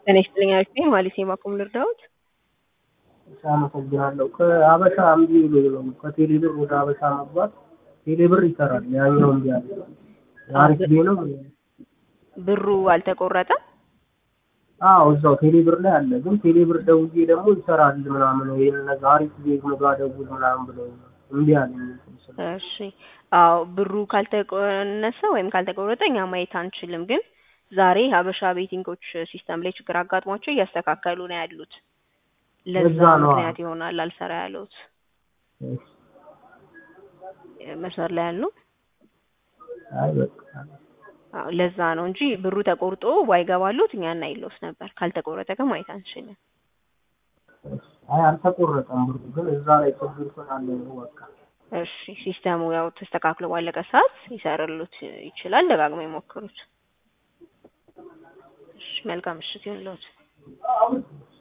ጤና ይስጥልኝ አሪፍ ነኝ ማለት ነው። ባኩም ልርዳዎት? እሺ አመሰግናለሁ። ከአበሻ እምቢ ብሎኝ ነው ከቴሌብር ወደ አበሻ መግባት ቴሌብር ይሰራል ያኛው እምቢ አለ። አሪፍ ጊዜ ነው። ብሩ አልተቆረጠም? አዎ እዛው ቴሌብር ላይ አለ። ግን ቴሌብር ደውዬ ደግሞ ይሰራል ምናምን ይሄን ነገር አሪፍ ጊዜ ምጋ ደውል ምናምን ብለው እምቢ አለኝ። እሺ አዎ ብሩ ካልተቆነሰ ወይም ካልተቆረጠ እኛ ማየት አንችልም። ግን ዛሬ ሀበሻ ቤቲንጎች ሲስተም ላይ ችግር አጋጥሟቸው እያስተካከሉ ነው ያሉት። ለዛ ለዛ ነው። ምክንያት ይሆናል አልሰራ ያሉት። እሺ መስመር ላይ ያሉ አይ በቃ አዎ ለዛ ነው እንጂ ብሩ ተቆርጦ ባይገባሉት እኛ እናይለውስ ነበር። ካልተቆረጠ ግን ማየት አንችልም። አይ አልተቆረጠም ብሩ ግን እዛ ላይ ችግር ስላለ ነው በቃ እሺ ሲስተሙ ያው ተስተካክሎ ባለቀ ሰዓት ይሰራሉት ይችላል። ደጋግመው ይሞክሩት። እሺ መልካም ምሽት ይሁንልዎት።